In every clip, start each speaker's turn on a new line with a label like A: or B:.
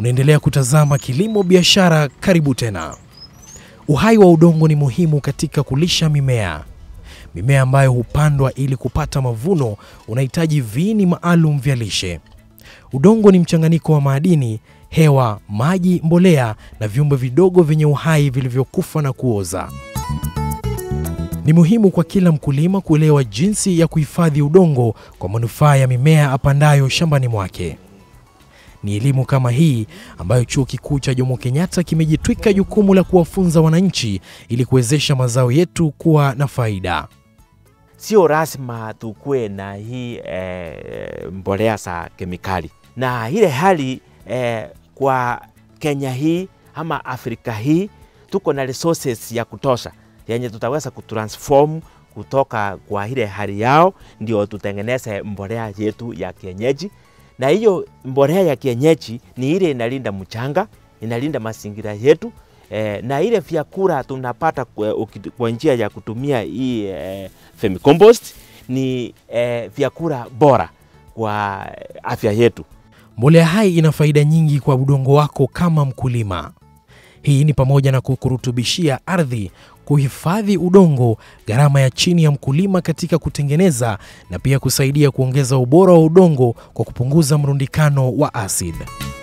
A: Unaendelea kutazama Kilimo Biashara, karibu tena. Uhai wa udongo ni muhimu katika kulisha mimea. Mimea ambayo hupandwa ili kupata mavuno unahitaji viini maalum vya lishe. Udongo ni mchanganyiko wa madini, hewa, maji, mbolea na viumbe vidogo vyenye uhai vilivyokufa na kuoza. Ni muhimu kwa kila mkulima kuelewa jinsi ya kuhifadhi udongo kwa manufaa ya mimea apandayo shambani mwake. Ni elimu kama hii ambayo Chuo Kikuu cha Jomo Kenyatta kimejitwika jukumu la kuwafunza wananchi ili kuwezesha mazao yetu kuwa na faida.
B: Sio lazima tukue na hii eh, mbolea za kemikali, na ile hali eh, kwa Kenya hii ama Afrika hii tuko na resources ya kutosha yenye tutaweza kutransform kutoka kwa ile hali yao, ndio tutengeneze mbolea yetu ya kienyeji. Na hiyo mbolea ya kienyeji ni ile inalinda mchanga, inalinda mazingira yetu eh, na ile vyakula tunapata kwa, uki- kwa njia ya kutumia hii eh, vermicompost ni eh, vyakula bora kwa afya yetu.
A: Mbolea hai ina faida nyingi kwa udongo wako kama mkulima. Hii ni pamoja na kukurutubishia ardhi, kuhifadhi udongo, gharama ya chini ya mkulima katika kutengeneza na pia kusaidia kuongeza ubora wa udongo kwa kupunguza mrundikano wa asidi.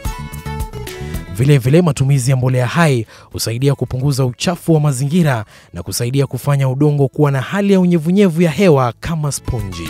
A: Vilevile vile matumizi ya mbolea hai husaidia kupunguza uchafu wa mazingira na kusaidia kufanya udongo kuwa na hali ya unyevunyevu ya hewa kama sponji.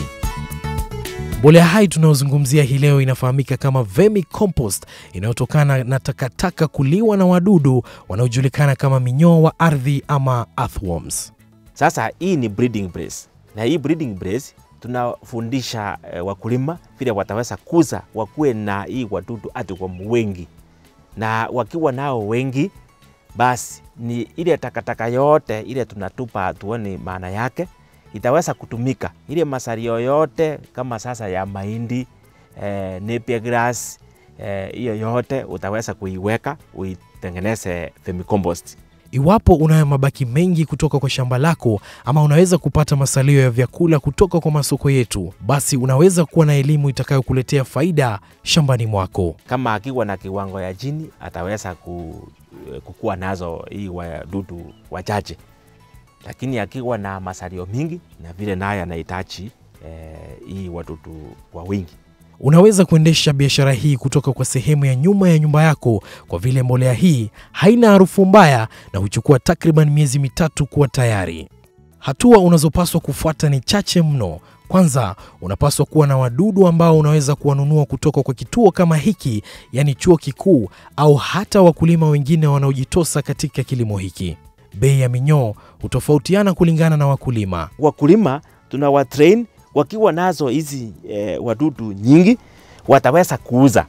A: Mbolea hai tunayozungumzia hii leo inafahamika kama vermicompost inayotokana na takataka kuliwa na wadudu wanaojulikana kama minyoo wa ardhi ama earthworms.
B: Sasa hii ni breeding place, na hii breeding place tunafundisha eh, wakulima vile wataweza kuza wakuwe na hii wadudu hadi kwa wengi, na wakiwa nao wengi, basi ni ile takataka yote ile tunatupa hatuoni maana yake, itaweza kutumika ile masalio yote kama sasa ya mahindi eh, napier grass eh, hiyo yote utaweza kuiweka uitengeneze vermicompost.
A: Iwapo unayo mabaki mengi kutoka kwa shamba lako ama unaweza kupata masalio ya vyakula kutoka kwa masoko yetu, basi unaweza kuwa na elimu itakayokuletea faida shambani mwako.
B: kama akiwa na kiwango ya chini ataweza ku, kukua nazo hii wadudu wachache, lakini akiwa na masalio mingi na vile naye anahitaji eh, hii wadudu kwa wingi.
A: Unaweza kuendesha biashara hii kutoka kwa sehemu ya nyuma ya nyumba yako, kwa vile mbolea hii haina harufu mbaya na huchukua takriban miezi mitatu kuwa tayari. Hatua unazopaswa kufuata ni chache mno. Kwanza, unapaswa kuwa na wadudu ambao unaweza kuwanunua kutoka kwa kituo kama hiki, yaani chuo kikuu, au hata wakulima wengine wanaojitosa katika kilimo hiki. Bei ya minyoo hutofautiana kulingana na wakulima.
B: Wakulima tunawatrain wakiwa nazo hizi eh, wadudu nyingi wataweza kuuza.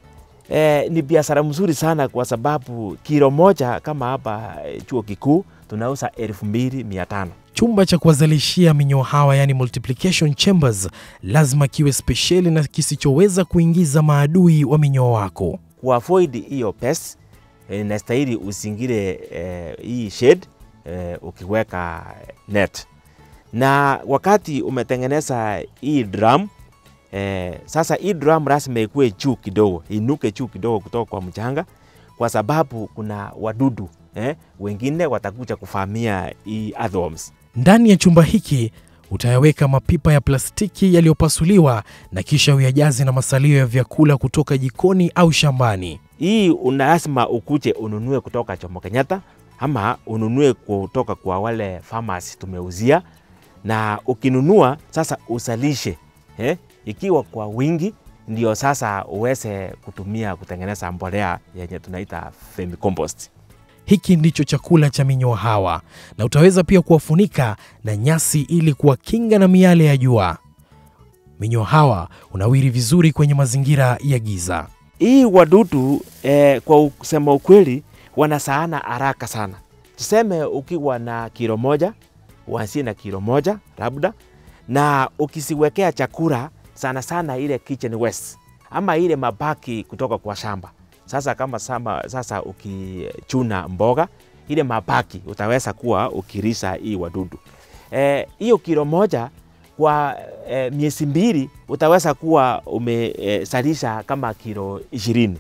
B: Eh, ni biashara mzuri sana kwa sababu kilo moja kama hapa eh, chuo kikuu tunauza elfu mbili mia tano.
A: Chumba cha kuwazalishia minyoo hawa yani multiplication chambers lazima kiwe spesheli na kisichoweza kuingiza maadui wa minyoo wako.
B: kuavoid hiyo pest eh, inastahili usingire eh, hii shade eh, ukiweka net, na wakati umetengeneza hii drum eh, sasa hii drum lazima ikuwe juu kidogo, inuke juu kidogo kutoka kwa mchanga, kwa sababu kuna wadudu eh, wengine watakuja kuvamia hii earthworms.
A: Ndani ya chumba hiki utayaweka mapipa ya plastiki yaliyopasuliwa na kisha uyajaze na masalio ya vyakula kutoka jikoni au shambani.
B: hii una lazima ukuje ununue kutoka Jomo Kenyatta ama ununue kutoka kwa wale farmers tumeuzia, na ukinunua sasa usalishe eh, ikiwa kwa wingi, ndio sasa uweze kutumia kutengeneza mbolea yenye tunaita vermicompost.
A: Hiki ndicho chakula cha minyoo hawa, na utaweza pia kuwafunika na nyasi ili kuwakinga na miale ya jua. Minyoo hawa unawiri vizuri kwenye mazingira ya giza.
B: Hii wadudu eh, kwa kusema ukweli wanasaana haraka sana. Tuseme ukiwa na kilo moja uanzie na kilo moja labda, na ukisiwekea chakula sana sana ile kitchen waste ama ile mabaki kutoka kwa shamba. Sasa kama sama, sasa ukichuna mboga ile mabaki utaweza kuwa ukirisha hii wadudu Eh, hiyo kilo moja kwa eh, miezi mbili utaweza kuwa umesalisha kama kilo ishirini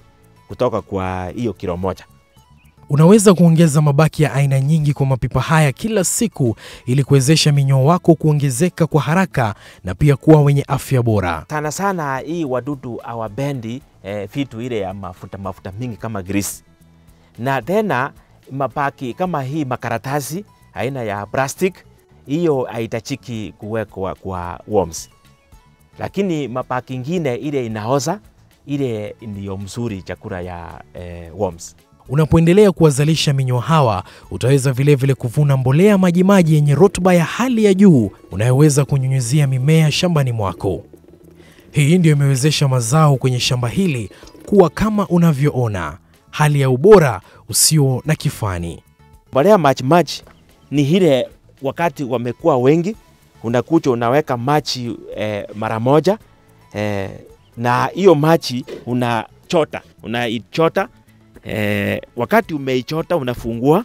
B: kutoka kwa hiyo kilo moja.
A: Unaweza kuongeza mabaki ya aina nyingi kwa mapipa haya kila siku ili kuwezesha minyoo wako kuongezeka kwa haraka na pia kuwa wenye afya bora.
B: Sana sana hii wadudu hawapendi eh, vitu ile ya mafuta mafuta mingi kama grease, na tena mabaki kama hii makaratasi aina ya plastic, hiyo haitachiki kuwekwa kwa worms, lakini mabaki ingine ile inaoza, ile ndiyo mzuri chakula ya eh, worms.
A: Unapoendelea kuwazalisha minyoo hawa, utaweza vilevile vile kuvuna mbolea majimaji yenye rutuba ya hali ya juu unayoweza kunyunyizia mimea shambani mwako. Hii ndiyo imewezesha mazao kwenye shamba hili kuwa kama unavyoona, hali ya ubora usio na kifani.
B: Mbolea majimaji ni ile wakati wamekuwa wengi, unakuja unaweka maji eh, mara moja eh, na hiyo maji unachota unaichota eh, wakati umeichota unafungua.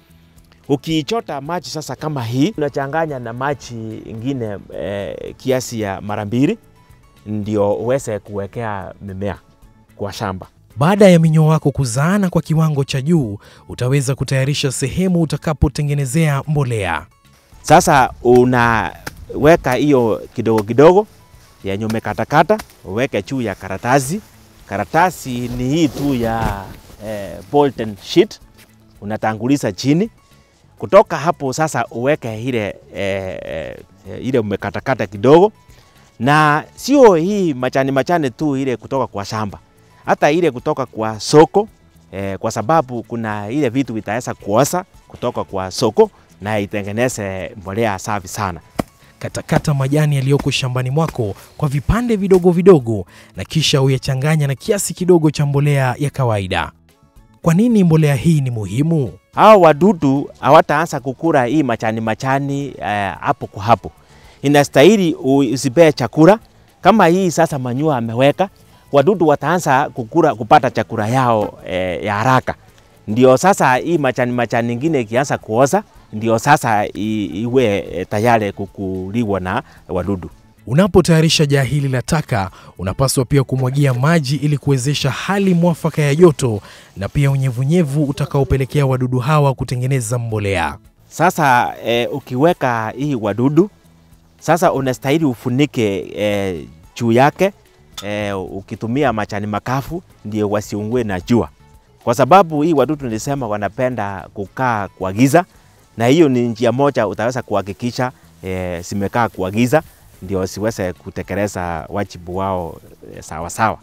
B: Ukiichota maji sasa kama hii unachanganya na maji ingine eh, kiasi ya mara mbili, ndio uweze kuwekea mimea kwa shamba.
A: Baada ya minyoo wako kuzaana kwa kiwango cha juu, utaweza kutayarisha sehemu utakapotengenezea mbolea.
B: Sasa unaweka hiyo kidogo kidogo yenye umekatakata, uweke juu ya karatasi. Karatasi ni hii tu ya eh, Bolton sheet, unatanguliza chini. Kutoka hapo sasa uweke ile eh, eh, ile umekatakata kidogo, na sio hii machani machani tu ile kutoka kwa shamba, hata ile kutoka kwa soko eh, kwa sababu kuna ile vitu vitaweza kuoza kutoka kwa soko na itengeneze mbolea safi sana.
A: Katakata majani yaliyoko shambani mwako kwa vipande vidogo vidogo na kisha uyachanganya na kiasi kidogo cha mbolea ya kawaida. Kwa nini mbolea hii ni muhimu?
B: Hao wadudu hawataanza kukula hii machani machani eh, hapo kwa hapo. Inastahili usipee chakula kama hii sasa manyua ameweka, wadudu wataanza kukula kupata chakula yao eh, ya haraka. Ndio sasa hii machani machani ingine ikianza kuoza, ndio sasa i, iwe eh, tayari kukuliwa na wadudu.
A: Unapotayarisha jaa hili la taka, unapaswa pia kumwagia maji ili kuwezesha hali mwafaka ya joto na pia unyevunyevu utakaopelekea wadudu hawa kutengeneza mbolea.
B: Sasa eh, ukiweka hii wadudu sasa unastahili ufunike eh, juu yake eh, ukitumia machani makafu ndio wasiungue na jua, kwa sababu hii wadudu nilisema wanapenda kukaa kwa giza, na hiyo ni njia moja utaweza kuhakikisha eh, zimekaa kwa giza ndio siweze kutekeleza wajibu wao eh, sawa sawa.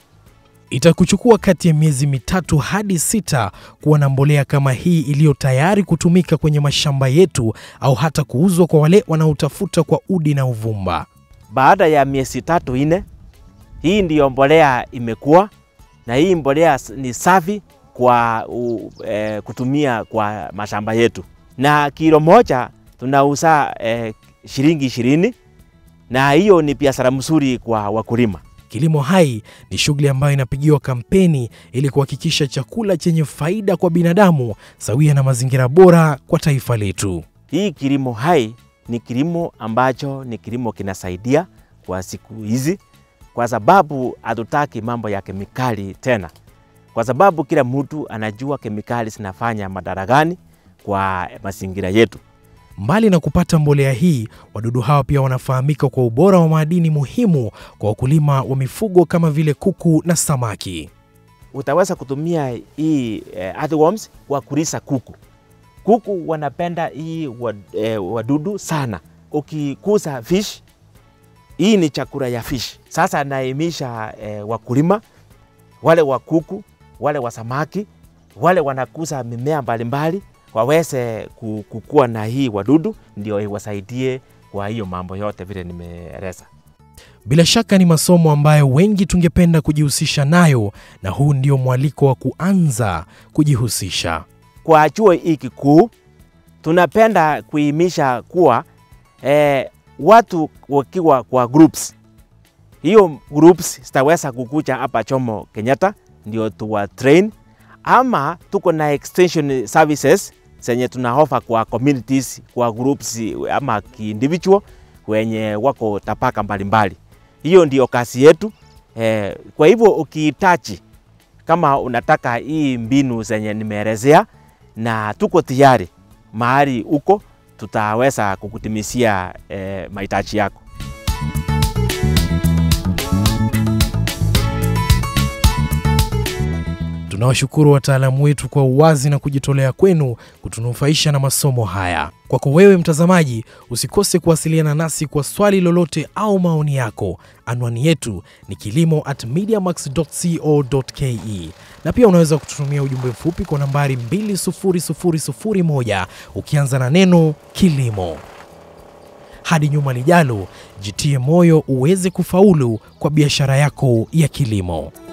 A: Itakuchukua kati ya miezi mitatu hadi sita kuwa na mbolea kama hii iliyo tayari kutumika kwenye mashamba yetu au hata kuuzwa kwa wale wanaotafuta kwa udi na uvumba.
B: Baada ya miezi tatu ine, hii ndiyo mbolea imekuwa na hii mbolea ni safi kwa u, e, kutumia kwa mashamba yetu, na kilo moja tunauza e, shilingi ishirini, na hiyo ni biashara mzuri kwa wakulima.
A: Kilimo hai ni shughuli ambayo inapigiwa kampeni ili kuhakikisha chakula chenye faida kwa binadamu sawia na mazingira bora kwa taifa letu.
B: Hii kilimo hai ni kilimo ambacho ni kilimo kinasaidia kwa siku hizi, kwa sababu hatutaki mambo ya kemikali tena, kwa sababu kila mtu anajua kemikali zinafanya madhara gani kwa mazingira yetu.
A: Mbali na kupata mbolea hii, wadudu hawa pia wanafahamika kwa ubora wa madini muhimu kwa wakulima wa mifugo kama vile kuku na samaki.
B: Utaweza kutumia hii eh, earthworms kwa kulisa kuku. Kuku wanapenda hii wad, eh, wadudu sana. Ukikuza fish, hii ni chakula ya fish. Sasa naimisha eh, wakulima wale wa kuku, wale wa samaki, wale wanakuza mimea mbalimbali waweze kukua na hii wadudu, ndio iwasaidie kwa hiyo mambo yote vile nimeeleza.
A: Bila shaka ni masomo ambayo wengi tungependa kujihusisha nayo, na huu ndio mwaliko wa kuanza kujihusisha.
B: Kwa chuo hii kikuu tunapenda kuimisha kuwa eh, watu wakiwa kwa groups, hiyo groups zitaweza kukuja hapa Jomo Kenyatta ndio tuwa train, ama tuko na extension services zenye tuna offer kwa communities, kwa groups ama individual wenye wako tapaka mbalimbali. Hiyo ndio kazi yetu eh, kwa hivyo ukihitaji kama unataka hii mbinu zenye nimeelezea, na tuko tayari mahali uko, tutaweza kukutimisia eh, mahitaji yako.
A: Tunawashukuru wataalamu wetu kwa uwazi na kujitolea kwenu kutunufaisha na masomo haya. Kwako wewe mtazamaji, usikose kuwasiliana nasi kwa swali lolote au maoni yako. Anwani yetu ni kilimo at mediamax.co.ke, na pia unaweza kututumia ujumbe mfupi kwa nambari 20001 ukianza na neno kilimo. Hadi nyuma lijalo, jitie moyo uweze kufaulu kwa biashara yako ya kilimo.